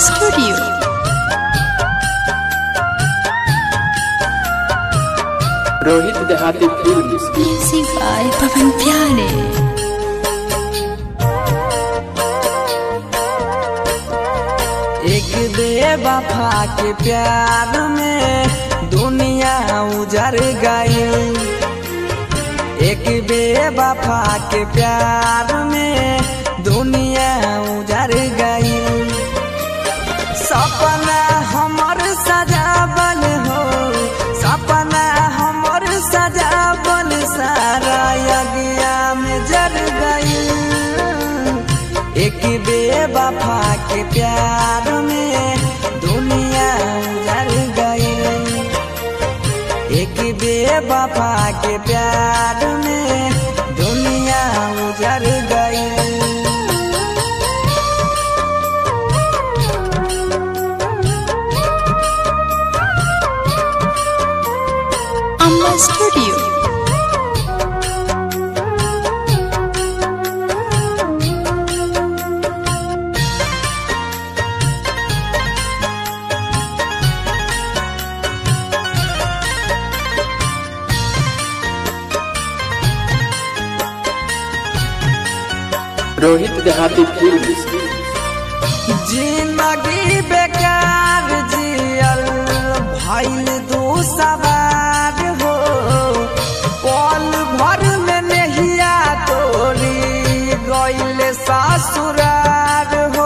Studio. Rohit Dehati film Music by Pavan Pyare. एक बेवफा के प्यार में दुनिया उजर गई एक बेवफा के प्यार में दुनिया उजर गई सपना हमर सजावल हो सपना हमर सजावल सारा यज्ञा में जर गई एक बेवफा के प्यार में दुनिया उजर गई एक बेवफा के प्यार में दुनिया उजर गई Amma Studio. Rohit Dehati film जिंदगी बेकार जियल भइल दू सवार हो पल भर में नहिया तोरी गइल ससुरार हो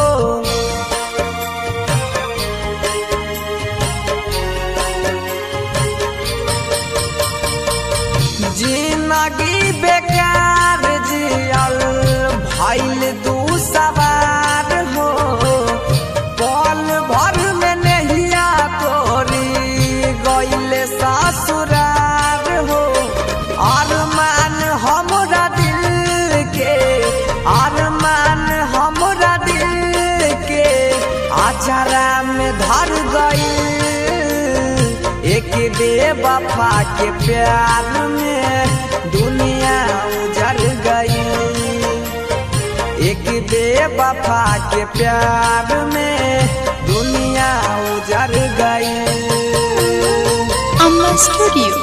जिंदगी बेकार जियल भइल दू सवार हो पल भर में नहिया तोरी गइल ससुरार हो अरमान हमरा दिल के अरमान हमरा दिल के आचारा में धर गई एक बेवफा के प्यार में दुनिया उजर गई एक बेवफा के प्यार में दुनिया उजर गई Amma Studio.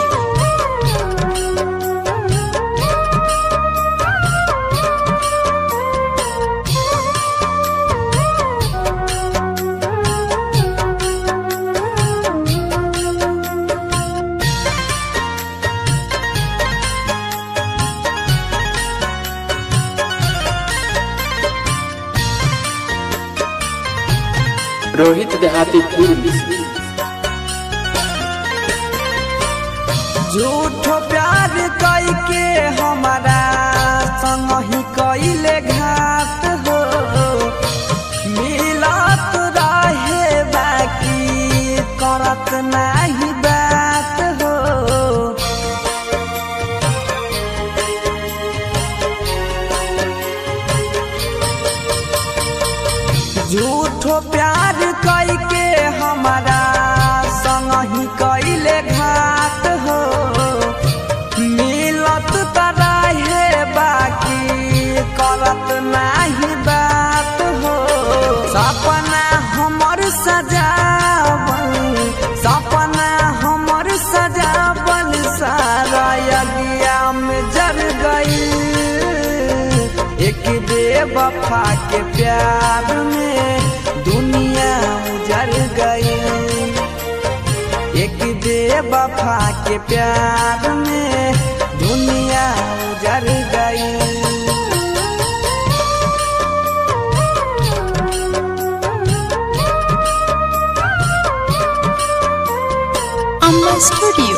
Rohit Dehati film झूठ प्यार कई के हमारा संग ही कइले घात हो मिलत रहे बाकी करत नाही बात हो झूठो प्यार कई के हमारा संग ही कइले घात हो मिलत तरहे बाकी करत नाही बात हो सपना हमर सजावल सपना हमर सजावल सारा यज्ञा में जर गई एक बेवफा के प्यार में दुनिया उजर गई एक बेवफा के प्यार में दुनिया उजर गई Amma Studio.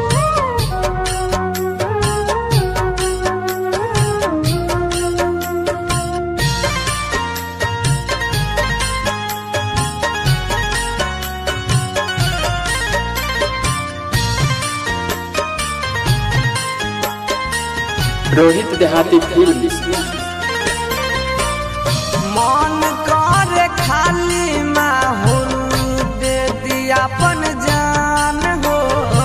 Rohit Dehati film मन कर खाली माहौल दे दिया अपन जान हो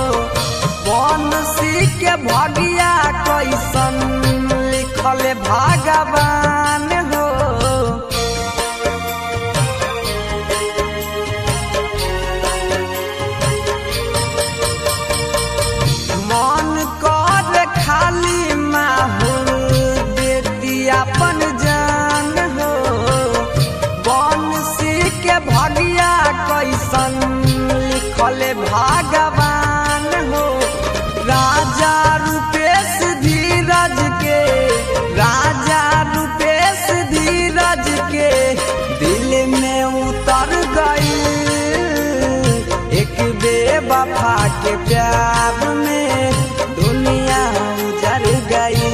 बनसी के भगिया कैसन लिखल भगवान हो के प्यार में दुनिया उजर गई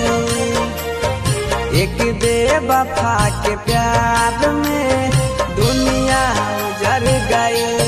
एक बेवफा के प्यार में दुनिया उजर गई